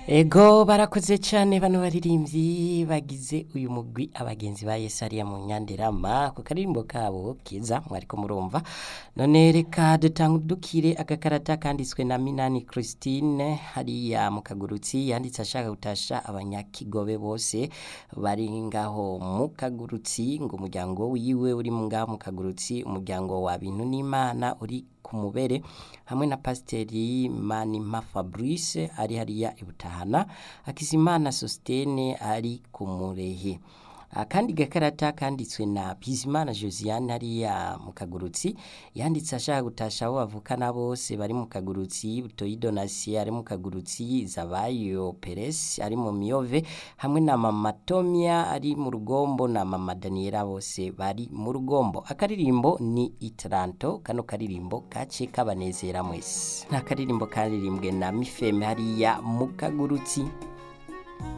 Ego barakoze cyane bano baririmbyi bagize uyu mugwi abagenzi ba Yesu ariya mu nyanderama ku karirimbo kabo kiza mwariko murumva none reka dutangudukire agakarata kanditswe na Minani Christine hariya mu kagurutsi yanditse ashaka gutasha abanyakigobe bose bari ngaho mu kagurutsi ngo umuryango wiwe uri mu ngaho mu kagurutsi umuryango wa bintu n'Imana uri ku mubere hamwe na pasiteri Manima Fabrice ari hariya ibutahana Hakizimana Sostene ari ku murehe akandi gakarata kanditswe na Bizimana Josiane hariya mu kagurutsi yanditse ashaka gutasha abo bavukana bose bari mu kagurutsi Butoyi Donasi ari mu kagurutsi Zabayo Peres ari mu Miyove hamwe na mama Tomia ari mu rugombo na mama Daniela bose bari mu rugombo akaririmbo ni Itranto kano karirimbo kace kabanezera mwese nta karirimbo karirimbwe na Mifeme hariya mu kagurutsi